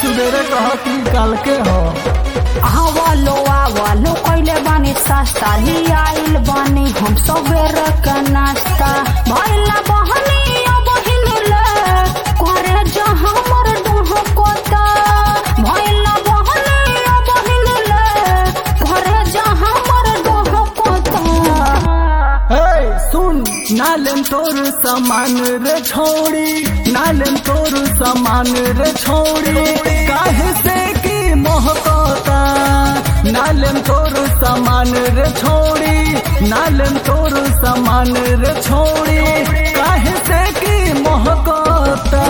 सुबेरे कहती काल के हो आवलो आवलो कइले बानी सस्ता ली आइल बानी हम सवेर के नाश्ता भइला बहनी अब हिलले करे जा हमर डोह कोता भइला बहनी अब हिलले करे जा हमर डोह कोता हे सुन नालेम तोर सामान रे छोड़ी नालेम तोर सामान रे छोड़ी काहे से की मोहकता नालेम तोर सामान रे छोड़ी नालेम तोर सामान रे छोड़ी काहे से की मोहकता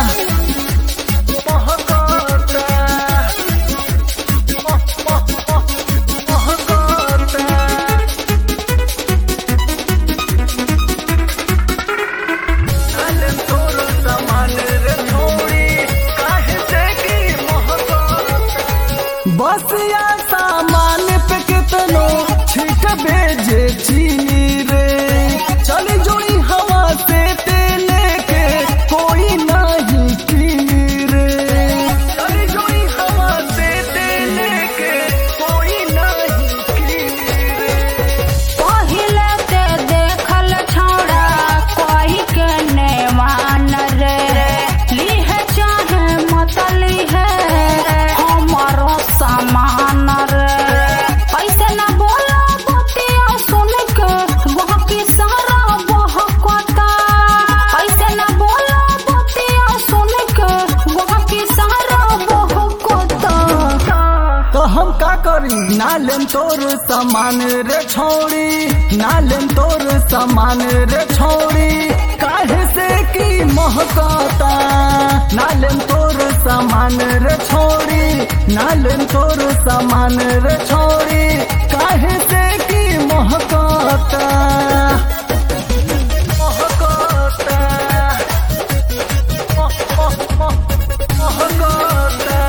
मोहकता मोहकता नालेम तोर सामान रे छोड़ी काहे से की मोहकता बस या सामान पे कितनो छिट बेजे चीनी रे चली जुड़ी हवा से तेले के कोई नहीं पीनी रे चली जुड़ी हवा से तेले के कोई नहीं पीनी रे पहिले ते देखल छौड़ा कोई के ने मान रे लीहे चाहे मत लीहे हमारो सामान रे ऐसे न बोलो बतिया सुन के वह की सारा बहकता ऐसे न बोलो बतिया सुन के वह की सारा बहकता तो हम का करी नालेम तोर सामान रे छोड़ी नालेम तोर सामान रे छोड़ी काहे से की महकता नालेम तोर सामान रे छोड़ी नालेम तोर सामान रे छोड़ी काहे से की महकता महकता मह- मह- मह- महकता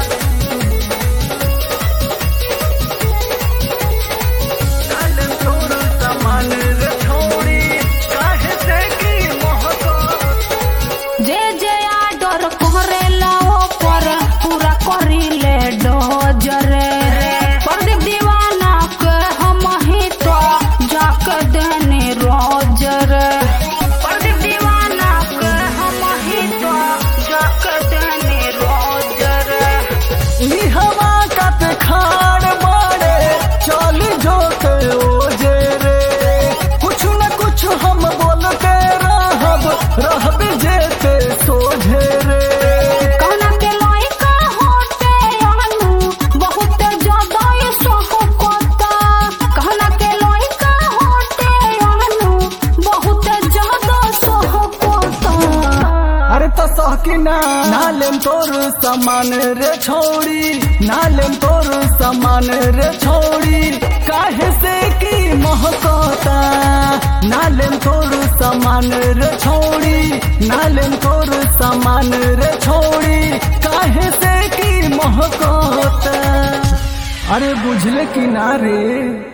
नालेम तोर सामान रे छोड़ी काहे से की महकता जे जे आडर करेला ओपर पूरा करिले डोजरे प्रदीप दीवाना के हम ही तो जाके देने रोज रे प्रदीप दीवाना के हम ही तो जाके देने रोज रे ई हवा कत खाड़ बाड़े चल जो के ओजे रे कुछ न कुछ हम बोलते रहब रहब जेते सोझे रे कहना के लइका होते अनु बहुत ज्यादा ये सोहकता कहना के लइका होते अनु बहुत ज्यादा सोहकता अरे तो सहकिना नालेम तोर सामान रे छोड़ी नालेम तोर सामान रे छोड़ी काहे से की महकता नालेम तोर सामान रे छोड़ी नालेम तोर सामान रे छोड़ी काहे से की महकता अरे बुझले कि ना रे